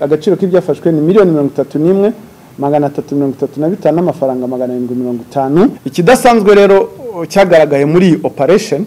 agaciro k'ibyafashwe ni miliyoni mirongo itatu n'imwe magana atatu mirongo itatu na bitanu n'amafaranga magana arindwi mirongo itanu ikidasanzwe rero cyagaragaye muri iyi operesheni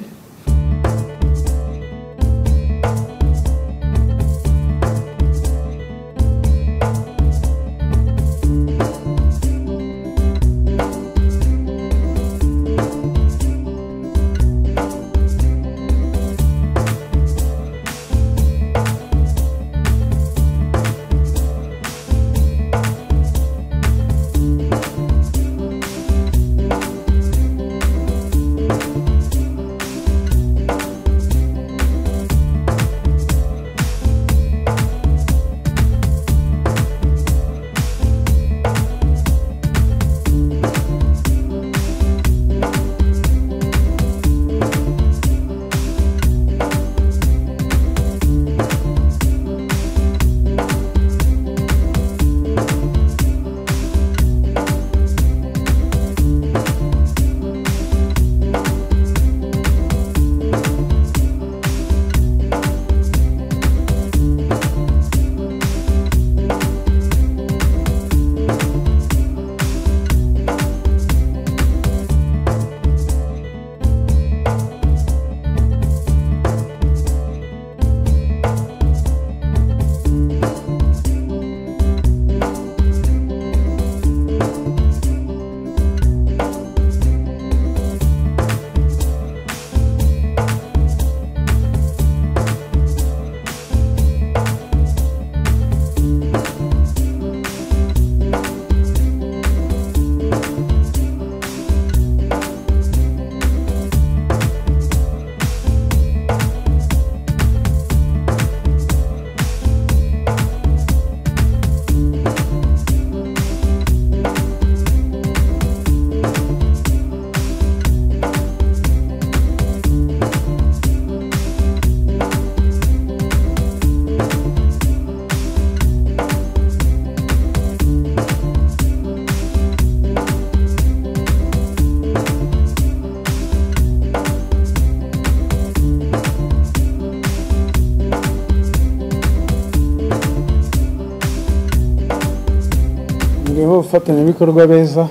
nibo bafatanyabikorwa beza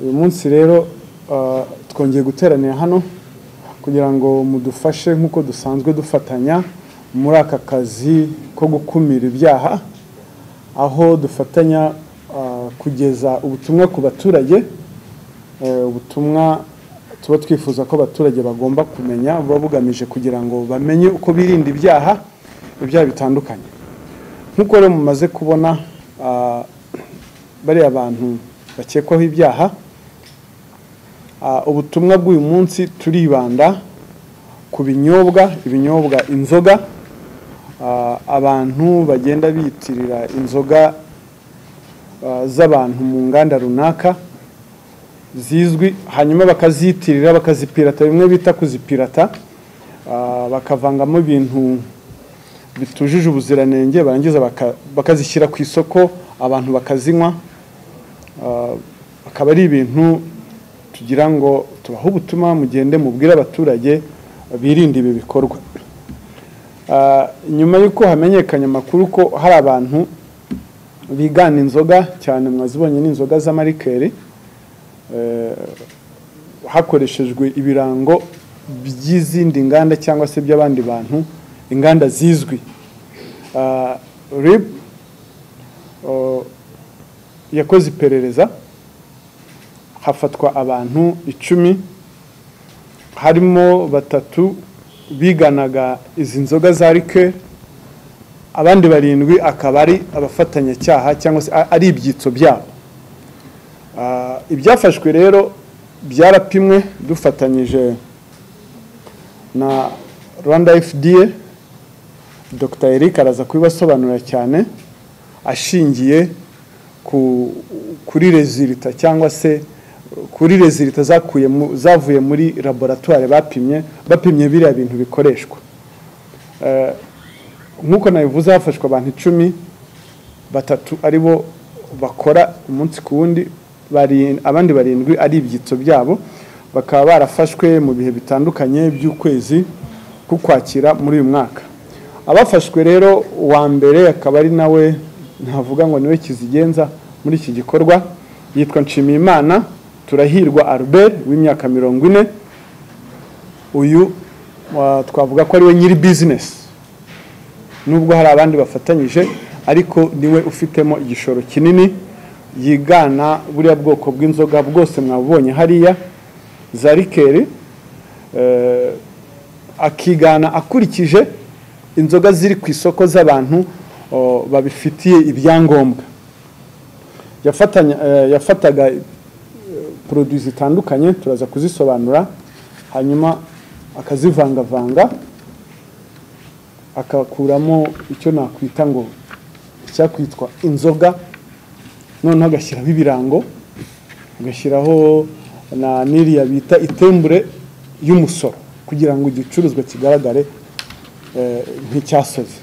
uyu munsi rero twongeye guteranira hano kugira ngo mudufashe nk'uko dusanzwe dufatanya muri aka kazi ko gukumira ibyaha aho dufatanya kugeza ubutumwa ku baturage ubutumwa tuba twifuza ko abaturage bagomba kumenya buba bugamije kugira ngo bamenye uko birinda ibyaha ibyaha bitandukanye nk'uko rero mumaze kubona bariya bantu bakekwaho ibyaha ubutumwa bw'uyu munsi turibanda ku binyobwa ibinyobwa inzoga abantu bagenda biyitirira inzoga z'abantu mu nganda runaka zizwi hanyuma bakaziyitirira bakazipirata bimwe bita kuzipirata bakavangamo ibintu bitujuje ubuziranenge barangiza bakazishyira ku isoko abantu bakazinywa akaba ari ibintu tugira ngo tubahe ubutumwa mugende mubwire abaturage birinde ibi bikorwa nyuma y'uko hamenyekanye amakuru ko hari abantu bigana inzoga cyane mwazibonye n'inzoga z'amarikeri hakoreshejwe ibirango by'izindi nganda cyangwa se by'abandi bantu inganda zizwi rib yakoze iperereza hafatwa abantu icumi harimo batatu biganaga izi nzoga za rike abandi barindwi akaba ari abafatanyacyaha cyangwa se ari ibyitso byabo ibyafashwe rero byarapimwe dufatanyije na rwanda fda dr eric araza kubibasobanurira cyane ashingiye kuri rezilita cyangwa se kuri rezilita zavuye muri laboratwari bapimye bapimye biriya bintu bikoreshwa nk'uko nabivuze hafashwe abantu icumi batatu ari bo bakora umunsi ku wundi abandi barindwi ari ibyitso byabo bakaba barafashwe mu bihe bitandukanye by'ukwezi k'ukwakira muri uyu mwaka abafashwe rero uwa mbere akaba ari nawe ntavuga ngo niwe kizigenza muri iki gikorwa yitwa nshimiyimana turahirwa albert w'imyaka mirongo ine uyu wa- twavuga ko ariwe nyiri bizinesi nubwo hari abandi bafatanyije ariko niwe ufitemo igishoro kinini yigana buriya bwoko bw'inzoga bwose mwabubonye hariya za rikeri eh, akigana akurikije inzoga ziri ku isoko z'abantu o, babifitiye ibyangombwa yafatanya eh, yafataga eh, produits zitandukanye turaza kuzisobanura hanyuma akazivangavanga akakuramo icyo nakwita ngo icyakwitwa inzoga noneho agashyiraho ibirango agashyiraho na n'iriya bita itembure y'umusoro kugira ngo igicuruzwa kigaragare eh, nk'icyasoze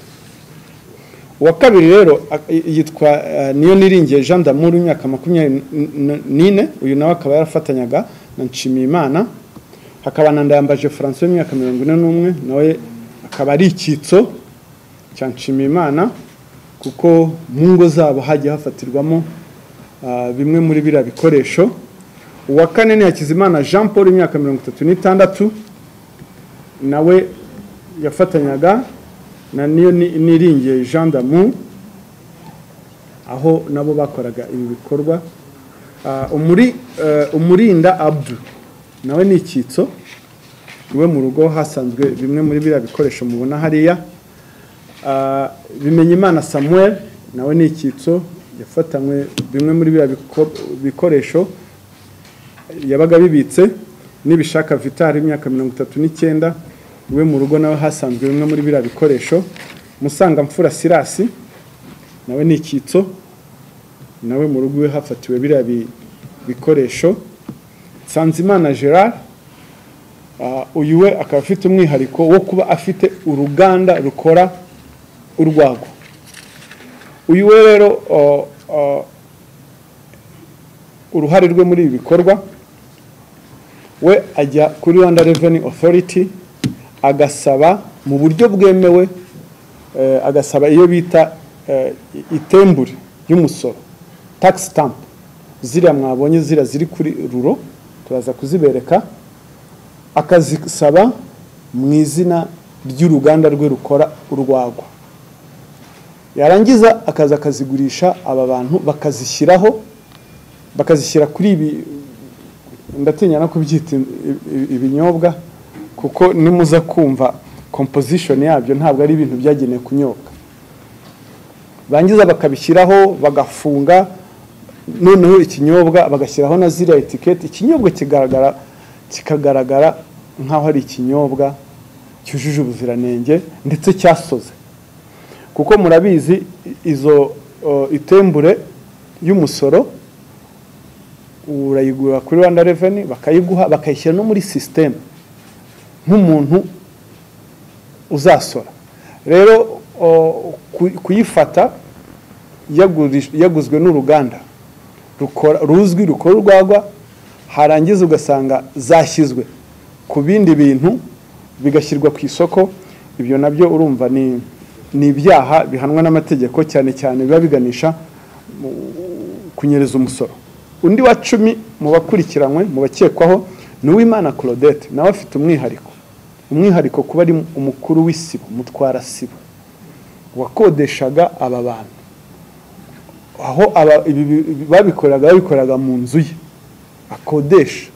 uwa kabiri rero ak- y- yitwa eh, niyo niringiye jean d'amour w'imyaka makumyabiri n- n- n'ine uyu nawe akaba yarafatanyaga na nshimiyimana hakaba na ndayambaje francois w'imyaka mirongo ine n'umwe nawe akaba ari icyitso cya nshimiyimana kuko mu ngo zabo hagiye hafatirwamo ah, bimwe muri biriya bikoresho uwa kane ni hakizimana jean paul w'imyaka mirongo itatu n'itandatu nawe yafatanyaga na niyo ni- niringiye jean damu aho nabo bakoraga ibi bikorwa Ah, umuri eh, umurinda abdu nawe ni icyitso iwe mu rugo hasanzwe bimwe muri biriya bikoresho mubona hariya Ah, bimenyimana samuel nawe ni icyitso yafatanywe bimwe muri biriya biko- bikoresho yabaga bibitse n'ibishaka vitari imyaka mirongo itatu n'icyenda iwe mu rugo nawe hasanzwe bimwe muri biriya bikoresho musangamfura sirasi nawe ni icyitso nawe mu rugo iwe hafatiwe biriya bi- bikoresho nsanzimana gerard ah, uyu we akaba afite umwihariko wo kuba afite uruganda rukora urwagwa uyu we rero oh, oh, uruhare rwe muri ibi bikorwa we ajya kuri rwanda revenue authority agasaba mu buryo bwemewe eh, agasaba iyo bita eh, itembure y'umusoro tax stamp ziriya mwabonye ziriya ziri kuri ruro turaza kuzibereka akazisaba mu izina ry'uruganda rwe rukora urwagwa yarangiza akaza akazigurisha aba bantu bakazishyiraho bakazishyira kuri ibi ndatinya no kubyita i- i- ibinyobwa kuko nimuza kumva composition yabyo ntabwo ari ibintu byagenewe kunyobwa bangiza bakabishyiraho bagafunga noneho ikinyobwa bagashyiraho na ziriya etiketi ikinyobwa kigaragara kikagaragara nk'aho ari ikinyobwa cyujuje ubuziranenge ndetse cyasoze kuko murabizi i- izo o, itembure y'umusoro urayigura kuri rwanda reveni bakayiguha bakayishyira no muri sisiteme nk'umuntu uzasora rero o, ku- kuyifata yagurish- yaguzwe n'uruganda rukora- ruzwi rukora urwagwa harangiza ugasanga zashyizwe ku bindi bintu bigashyirwa ku isoko ibyo nabyo urumva ni ni ibyaha bihanwa n'amategeko cyane cyane biba biganisha kunyereza umusoro undi wa cumi mu bakurikiranywe mu bakekwaho ni uwimana claudette nawe afite umwihariko umwihariko kuba ari umukuru w'isibo mutwara sibo wakodeshaga aba bantu aho aba- ibi- ibi- babikoraga babikoraga mu nzu ye akodesha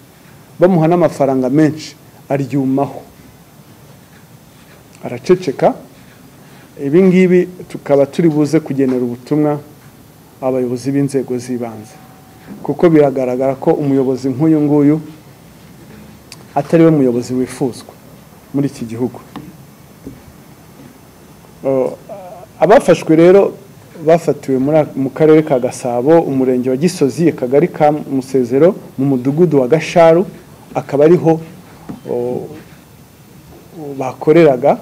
bamuha n'amafaranga menshi aryumaho araceceka ibi ngibi tukaba turi buze kugenera ubutumwa abayobozi b'inzego z'ibanze kuko biragaragara ko umuyobozi nk'uyu nguyu atari we muyobozi wifuzwa muri iki gihugu Uh, abafashwe rero bafatiwe muri a- mu karere ka gasabo umurenge wa gisozi akagari ka musezero mu mudugudu wa gasharu akaba ariho uh, bakoreraga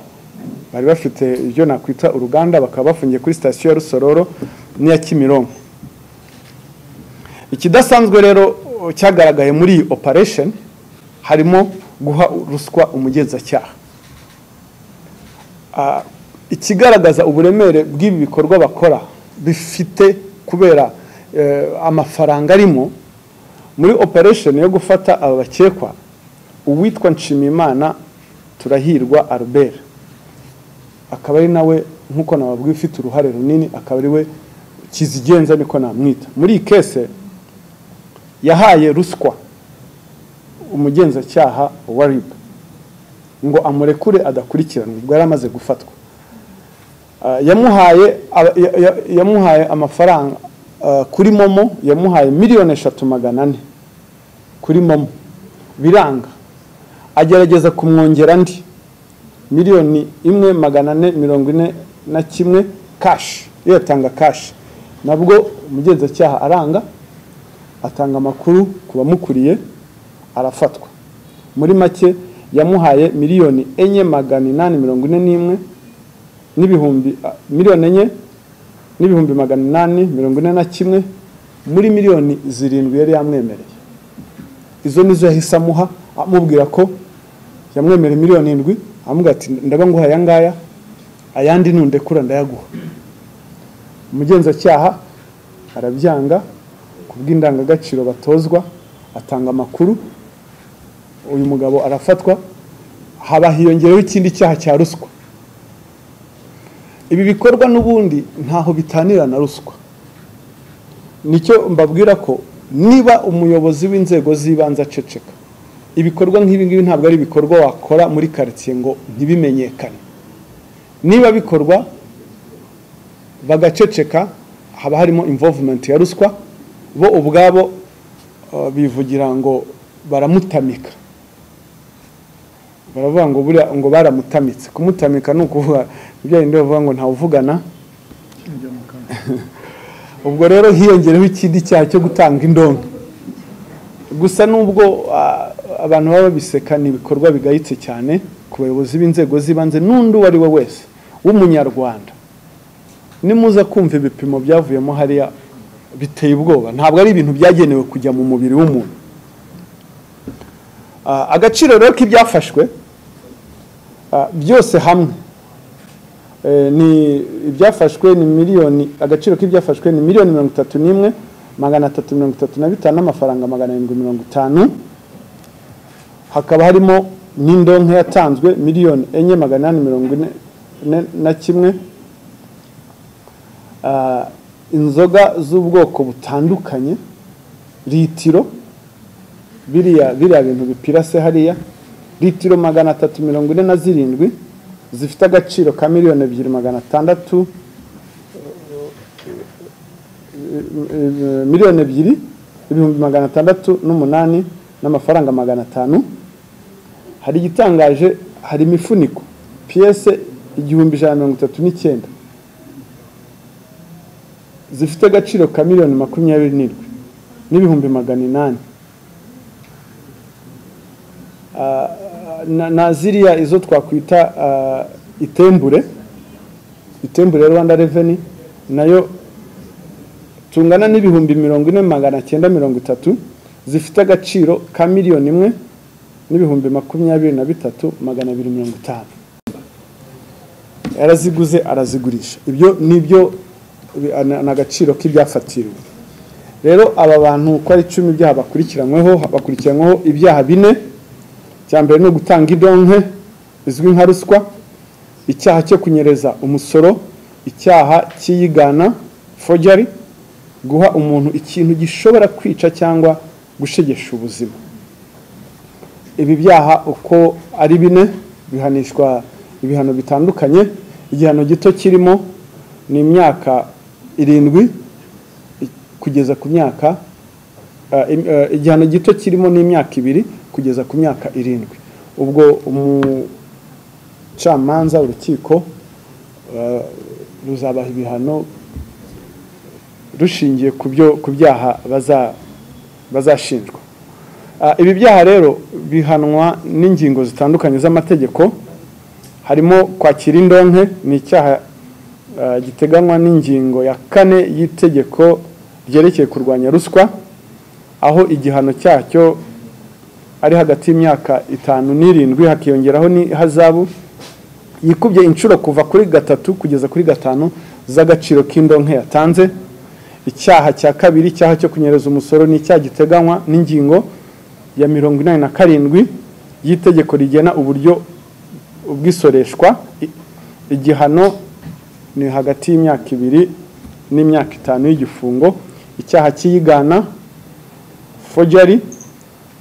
bari bafite ibyo nakwita uruganda bakaba bafungiye kuri sitasiyo ya rusororo n'iya kimironko ikidasanzwe rero uh, cyagaragaye muri iyi operation harimo guha ruswa umugenzacyaha Ah, ikigaragaza uburemere bw'ibi bikorwa bakora bifite kubera eh, amafaranga arimo muri operesheni yo gufata aba bakekwa uwitwa nshimimana turahirwa albert akaba ari nawe nk'uko nababwiye ufite uruhare runini akaba ari we kizigenza niko namwita muri iyi kese yahaye ruswa umugenzacyaha wa rib ngo amurekure adakurikiranwe ubwo yari amaze gufatwa Ah, yamuhaye aba- ya- ya- yamuhaye amafaranga ah, kuri momo yamuhaye miliyoni eshatu magana ane kuri momo biranga agerageza kumwongera andi miliyoni imwe magana ane mirongo ine na kimwe kashi yatanga kashi nabwo umugenzacyaha aranga atanga amakuru ku bamukuriye arafatwa muri make yamuhaye miliyoni enye magana inani mirongo ine n'imwe n'ibihumbi ah, miliyoni enye n'ibihumbi magana inani mirongo ine na kimwe muri miliyoni zirindwi yari yamwemereye izo nizo yahise amuha amubwira ko yamwemereye miliyoni indwi amubwira ati ndaba nguha aya ngaya ayandi nundekura ndayaguha umugenzacyaha arabyanga ku bw'indangagaciro batozwa atanga amakuru uyu mugabo arafatwa haba hiyongereho ikindi cyaha cya ruswa ibi bikorwa n'ubundi ntaho bitanira na ruswa nicyo mbabwira ko niba umuyobozi w'inzego z'ibanze aceceka ibikorwa nk'ibi ngibi ntabwo ari ibikorwa wakora muri karitsiye ngo ntibimenyekane niba bikorwa bagaceceka haba harimo involvement ya ruswa bo ubwabo uh, bivugira ngo baramutamika baravuga ngo buriya ngo baramutamitse kumutanika ni ukuvuga ibyo bavuga ngo ntawuvugana ubwo rero hiyongereho ikindi cyaha cyo gutanga indonke gusa nubwo ah, abantu baba babiseka ni ibikorwa bigayitse cyane ku bayobozi b'inzego z'ibanze n'undi uwo ari we wese w'umunyarwanda nimuza kumva ibipimo byavuyemo hariya biteye ubwoba ntabwo ari ibintu byagenewe kujya mu mubiri w'umuntu Ah, agaciro rero k'ibyafashwe ah, byose hamwe Eh, ni ibyafashwe ni miliyoni agaciro k'ibyafashwe ni miliyoni mirongo itatu n'imwe magana atatu mirongo itatu na bitanu n'amafaranga magana arindwi mirongo itanu hakaba harimo n'indonke yatanzwe miliyoni enye magana inani mirongo ine ine na kimwe Ah, inzoga z'ubwoko butandukanye litiro biriya biriya bintu bipirase hariya litiro magana atatu mirongo ine na zirindwi zifite agaciro ka miliyoni ebyiri magana atandatu eh, eh, miliyoni ebyiri ibihumbi magana atandatu n'umunani n'amafaranga magana atanu hari igitangaje hari imifuniko piyese igihumbi ijana na mirongo itatu n'icyenda zifite agaciro ka miliyoni makumyabiri n'irindwi n'ibihumbi magana inani Ah, na, na ziriya izo twakwita ah, itembure itembure ya rwanda reveni nayo tungana n'ibihumbi mirongo ine magana cyenda mirongo itatu zifite agaciro ka miliyoni imwe n'ibihumbi makumyabiri na bitatu magana abiri mirongo itanu yaraziguze arazigurisha ibyo ni byo bi- ni ni agaciro k'ibyafatiriwe rero aba bantu uko ari icumi ibyaha bakurikiranyweho bakurikiranyweho ibyaha bine icya mbere ni ugutanga idonke izwi nka ruswa icyaha cyo kunyereza umusoro icyaha cy'iyigana forgery guha umuntu ikintu gishobora kwica cyangwa gushegesha ubuzima ibi byaha uko ari bine bihanishwa ibihano bitandukanye igihano gito kirimo ni imyaka irindwi i- kugeza ku myaka eh, im- eh, igihano gito kirimo ni imyaka ibiri kugeza ku myaka irindwi ubwo umucamanza urukiko eh, ruzabaha ibihano rushingiye ku byo ku byaha baza- bazashinjwa Ah, ibi byaha rero bihanwa n'ingingo zitandukanye z'amategeko harimo kwakira indonke ni icyaha ah, giteganywa n'ingingo ya kane y'itegeko ryerekeye kurwanya ruswa aho igihano cyacyo ari hagati y'imyaka itanu n'irindwi hakiyongeraho n'ihazabu yikubye inshuro kuva kuri gatatu kugeza kuri gatanu z'agaciro k'indonke yatanze icyaha cya kabiri icyaha cyo kunyereza umusoro ni icyaha giteganywa n'ingingo ya mirongo inani na karindwi y'itegeko rigena uburyo ubwisoreshwa I- igihano ni hagati y'imyaka ibiri n'imyaka itanu y'igifungo icyaha cy'iyigana forgery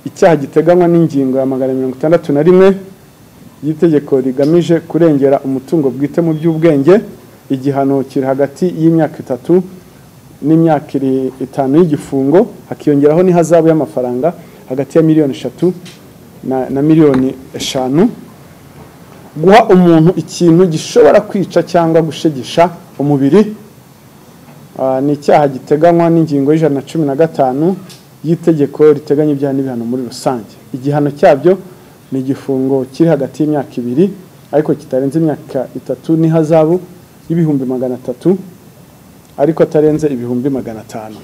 icyaha giteganywa n'ingingo ya magana mirongo itandatu na rimwe y'itegeko rigamije kurengera umutungo bwite mu by'ubwenge igihano kiri hagati y'imyaka itatu n'imyaka iri- itanu y'igifungo hakiyongeraho n'ihazabu y'amafaranga hagati ya miliyoni eshatu na, na miliyoni eshanu guha umuntu ikintu gishobora kwica cyangwa gushegesha umubiri Ah, ni icyaha giteganywa n'ingingo y'ijana na cumi na gatanu y'itegeko riteganya ibyaha n'ibihano muri rusange igihano cyabyo ni igifungo kiri hagati y'imyaka ibiri ariko kitarenze imyaka itatu n'ihazabu y'ibihumbi magana atatu ariko atarenze ibihumbi magana atanu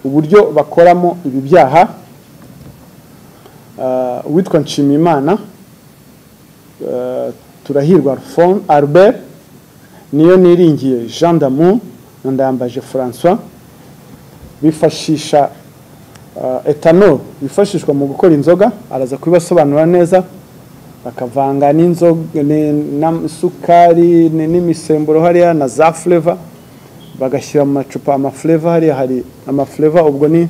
uburyo bakoramo ibi byaha ah, uwitwa nshimiyimana eh, turahirwa Alphon- albert niyo niringiye jean damu na ndambaje francois bifashisha uh, etanol yifashishwa mu gukora inzoga araza kubibasobanura neza bakavanga n'inzoga ni- n'isukari ni- n'imisemburo hariya na za fureva bagashyira mu macupa amafureva hariya hari amafureva ubwo ni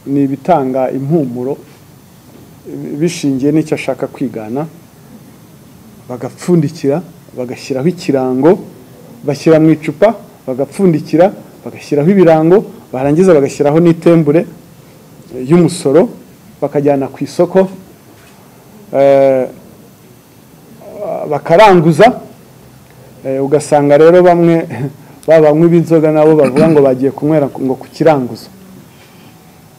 ni ibitanga impumuro bishingiye n'icyo ashaka kwigana bagapfundikira bagashyiraho ikirango bashyira mu icupa bagapfundikira bagashyiraho ibirango barangiza bagashyiraho n'itembure eh, y'umusoro bakajyana ku isoko eh, bakaranguza eh, ugasanga rero bamwe babanywa b'inzoga nabo bavuga ngo bagiye kunywera ngo ku kiranguzo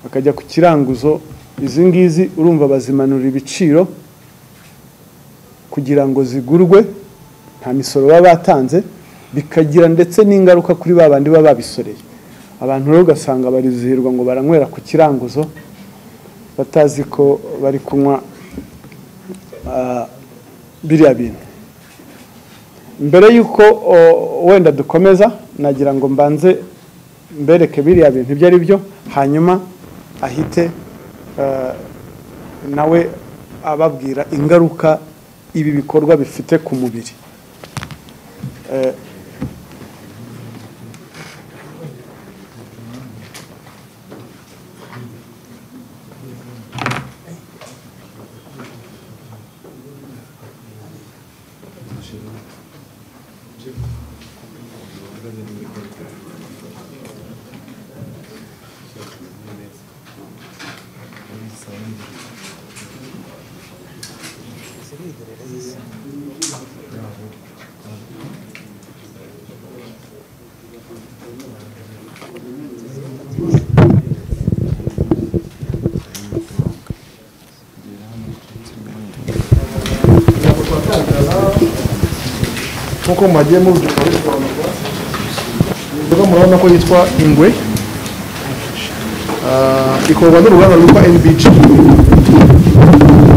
bakajya ku kiranguzo izi ngizi urumva bazimanurira ibiciro kugira ngo zigurwe nta misoro baba batanze bikagira ndetse n'ingaruka kuri ba bandi baba babisoreye abantu rero ugasanga barizihirwa ngo baranywera ku kiranguzo batazi ko bari kunywa ah, biriya bintu mbere y'uko o, wenda dukomeza nagira ngo mbanze mbereke biriya bintu ibyo ari byo hanyuma ahite ah, nawe ababwira ingaruka ibi bikorwa bifite ku mubiri Eh, nk'uko muhagiye mubidukorera inzoga murabona ko yitwa ingwe Ah, ikorwa n'uruganda rwitwa NBG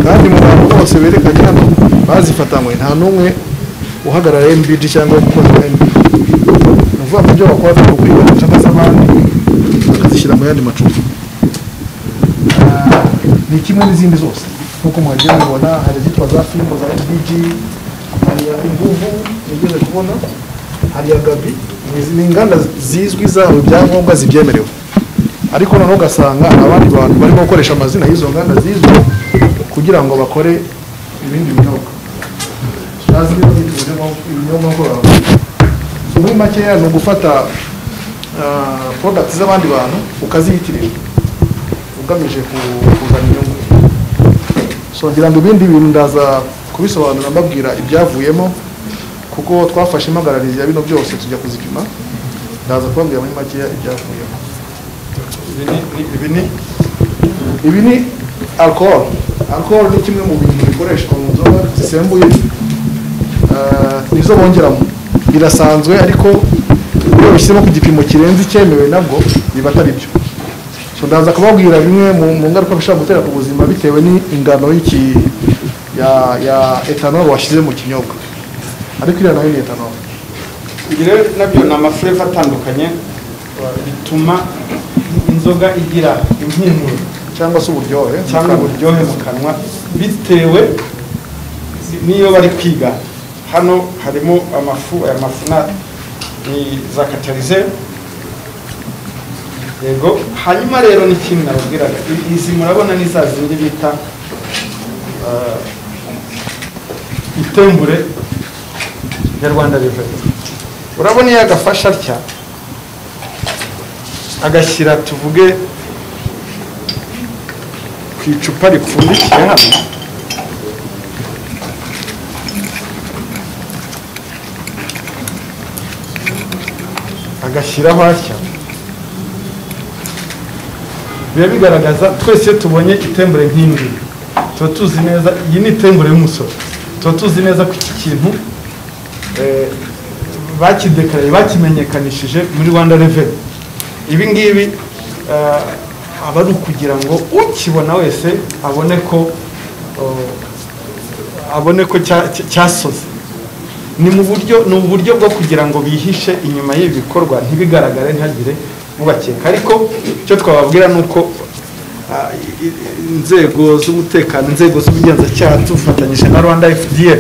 kandi mu bantu bose berekanye hano bazifatanywe nta n'umwe uhagarara NBG cyangwa umukozi wa NBG ni ukuvuga ko ibyo bakora ni ukwiga mu nsaka z'abandi bakazishyira mu yandi macupa Ah, ni kimwe n'izindi zose nk'uko muhagiye mubibona hari izitwa za fimbo za NBG hari iya inguvu nigeze kubona hari iya gabi Ni- ni inganda zizwi zabo ibyangombwa zibyemerewe ariko noneho ugasanga abandi bantu barimo gukoresha amazina y'izo nganda zizwi kugira ngo bakore ibindi binyobwa bazwi bazita ibinyobwa- ibinyobwa ngororamubiri muri makeya ni ugufata ah, products z'abandi bantu ukaziyitirira ugamije ku- kuzana inyungu so ngira ngo ibindi bintu ndaza kubisobanura mbabwira ibyavuyemo kuko twafashe impagararizi ya bino byose tujya kuzipima ndaza kubabwira muri makeya ibyavuyemo ibi ni ibi ni alcohol alcohol ni kimwe mu bintu bikoreshwa mu nzoga zisembuye Ah, nizo bongeramo birasanzwe ariko iyo bishyizemo ku gipimo kirenze icyemewe nabwo biba atari byo so ndaza kubabwira bimwe mu mu ngaruka bishobora gutera ku buzima bitewe n'ingano y'iki- ya ya ethanol washyize mu kinyobwa ariko iriya nayo ni ethanol ibyo rero nabyo ni amafureva atandukanye bituma inzoga igira impumuro cyangwa se uburyohe cyangwa uburyohe mu kanwa bitewe n'iyo bari kwiga hano harimo amafu aya mafu na ni za katarize yego hanyuma rero n'ikindi nababwiraga I- izi murabona ni za zindi bita ah, itembure ya rwanda riveni urabona iyo agafashe atya agashyira tuvuge ku icupa ripfundikiye hano agashyiraho atya biba bigaragaza twese iyo tubonye itembure nk'indi tuba tuzi neza iyi ni itembure y'umusoro tuba tuzi neza ko iki kintu eh, bakidekaraye bakimenyekanishije muri rwanda reveni ibi ngibi eh, aba ari ukugira ngo ukibona wese abone ko eh, abone ko cya- cya- cyasoze ni mu buryo ni uburyo bwo kugira ngo bihishe inyuma y'ibi bikorwa ntibigaragare ntihagire ubakeka ariko icyo twababwira ni uko ah, i- i- inzego z'umutekano inzego z'ubugenzacyaha tufatanyije na rwanda fda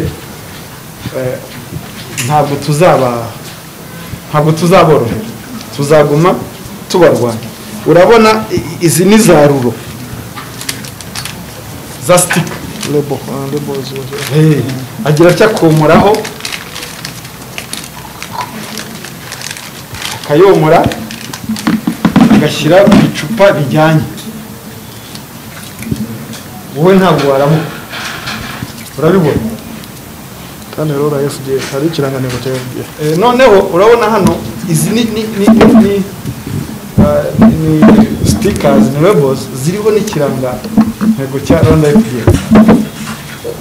eh, ntabwo tuzaba ntabwo tuzaborohera tuzaguma tubarwanya urabona i- i- izi ni za ruro za sitika lebo ah, lebo ziba ziba- Hey, agira atya akomoraho akayomora agashyira ku icupa bijyanye wowe ntabwo waramuka urabibona kandi rero la FDA hari ikirangantego cya FDA Eh, noneho urabona hano izi ni ni ni ni, ni, ah, ni stickers ni labels ziriho n'ikiranga ntego cya Rwanda FDA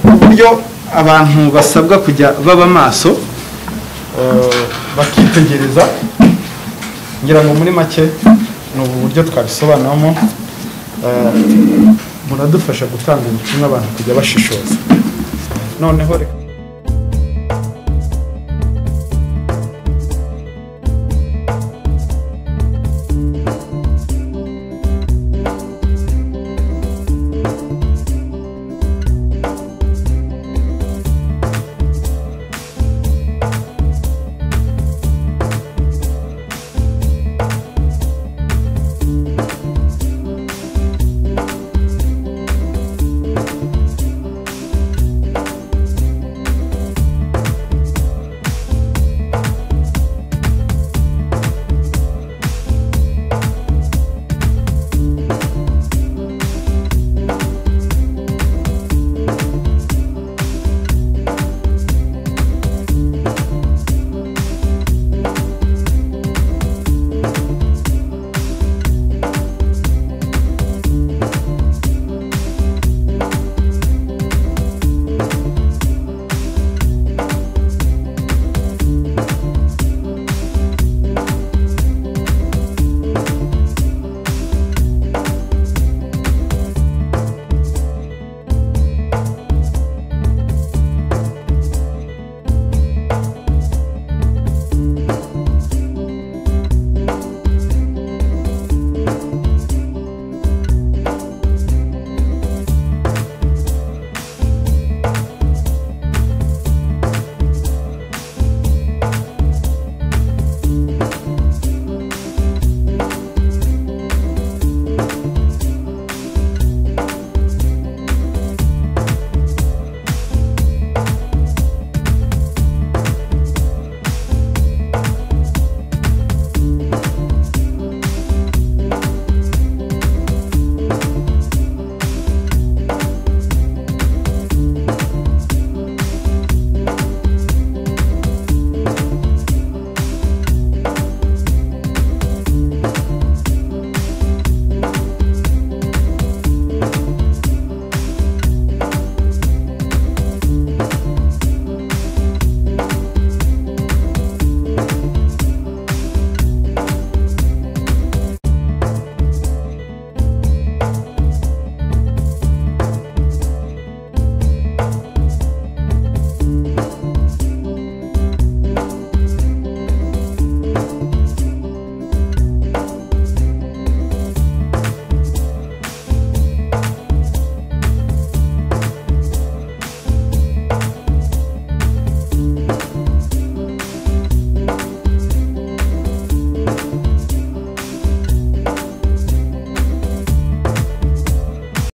uburyo abantu basabwa kujya baba maso eh, bakitegereza ngira ngo muri make ni ubu buryo twabisobanuramo eh, muradufasha gutanga ubutumwa abantu kujya bashishoza noneho reka